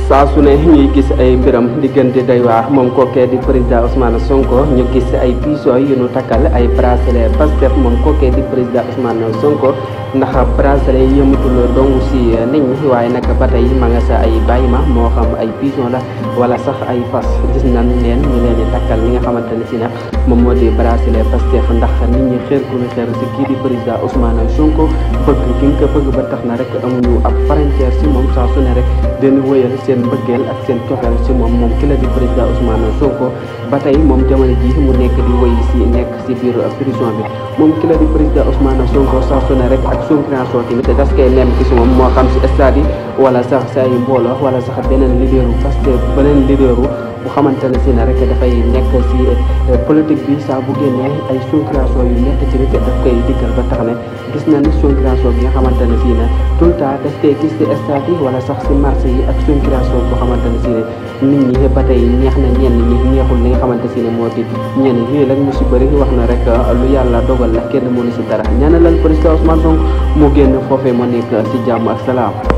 saa su ne ñuy gis ay mbiram diggante doy waar moom kookee di président Ousmane Sonko ñu gis ay piso yu nu takkal ay bracelet Pastef moom kookee di président Ousmane Sonko ndax bracelet yi yëmatul dong si nit ñi waaye nag ba tey ma nga sa ay bàyyi ma moo xam ay pigeon la wala sax ay fas gis nañ leen ñu leen di takkal li nga xamante ne si nag moom moo di bracelet Pastef ndax nit ñi xeer ku ñu xeer si kii di président Ousmane Sonko bëgg ki nga ko bëgg ba tax na rek amuñu ab frontière si moom saa su ne rek dañu wëyal seen mbëggeel ak seen cofeel si moom moom ki la di président Ousmane Sonko ba tey moom jamono ji mu nekk di wëy si nekk si biir prison bi moom ki la di président Ousmane Sonko saa su ne rek ak sonkration tamit das koy nem gis moom moo xam si stade yi wala sax si ay mbooloo wala sax beneen leaderu parce que beneen leaderu bu xamante ne si ne rek dafay nekk si politique bi saa bu génnee ay sonkration yu nekk ci nit daf koy diggal ba tax ne gis na ni sonkration bi nga xamante ne si ne tout le temps daf koy gis si stade yi wala sax si marché yi ak sonkration boo xamante ne si ne nit ñi ba tey neex na ñenn ñi neexul li nga xamante si ne moo di ñenn lii nag mu si bëri wax na rek lu yàlla dogal la kenn mënu si dara ñaanalal président Ousmane Sonko mu génn foofee ma nekk si jàmm ak salaam